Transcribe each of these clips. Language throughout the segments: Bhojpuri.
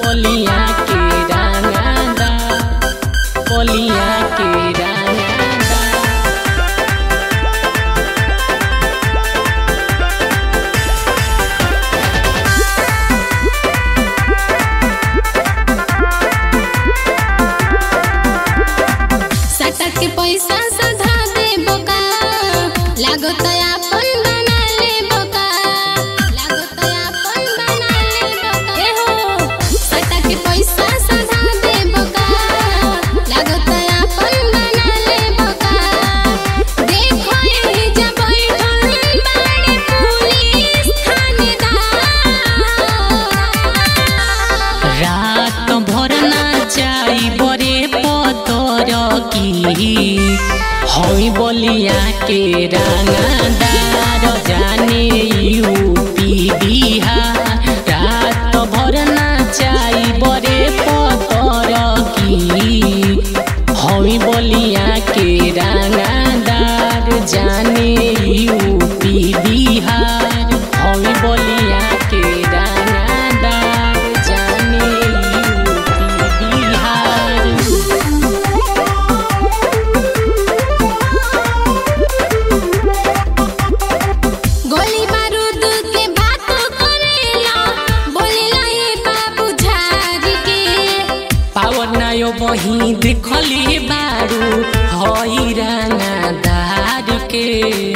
कोलिया के रंगादा कोलिया के रंगादा सटक के पैसा सधा दे बोका लागो तो अपन बना ले बोका लागो तो अपन बना ले बोका ए हो सटक के पैसा सधा दे बोका लागो तो अपन बना ले बोका देखो ये जब बैठल बाड़े पुलिस थानेदार रात भर नाचाई बरे पतर की हई बलिया के रंगादार जाने यूपी बिहार रात भर नाचाई बरे पतर की हई बलिया के रंगादार जाने यूपी बिहार हई बलिया के रंगादार जाने यूपी बिहार गोली बारूद के बात करेला बोलेला ये बाबू झारी के पावर नायो बही देखली बारू हई रंगादार के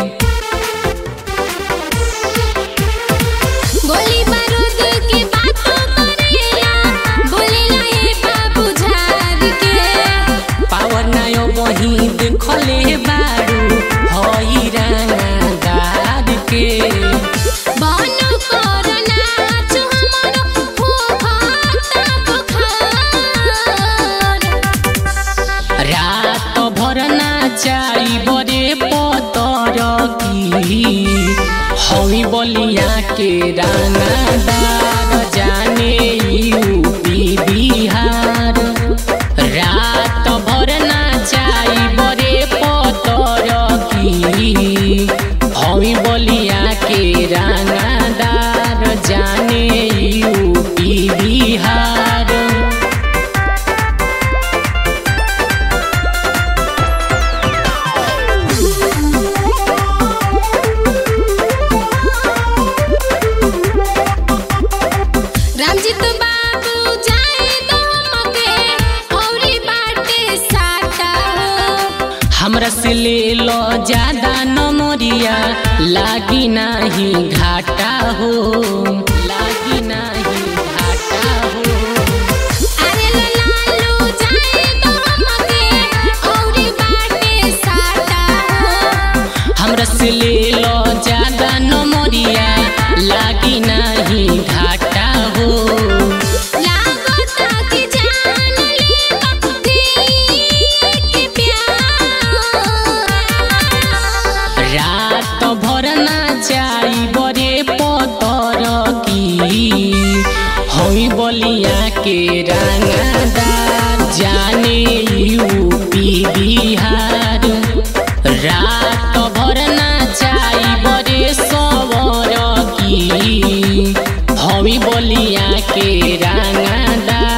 गोली बारूद के बात करेला बोलेला ये बाबू झारी के पावर नायो बही देखले बारू हई रंगादार के बनो कोरोना जो हमरो हो खाता बुखार रात भर नाचाई बरे पतर की हई बलिया के रंगादार जाने यूपी बिहार रात भर नाचाई बरे पतर की हई बलिया के रंगादार जाने यूपी बिहार रामजीत बाबू जाए तो हमके औरी बाटे साटा हो हमरा से ले लो ज्यादा नमरिया लागी नाही घाटा हो लागी नाही घाटा हो अरे लालू जाए तो हमके औरी बाटे साटा हो हमरा से ले लो ज्यादा नमरिया लागी नाही घाटा हो लागता कि जान ले दिल के प्यार रात भर ना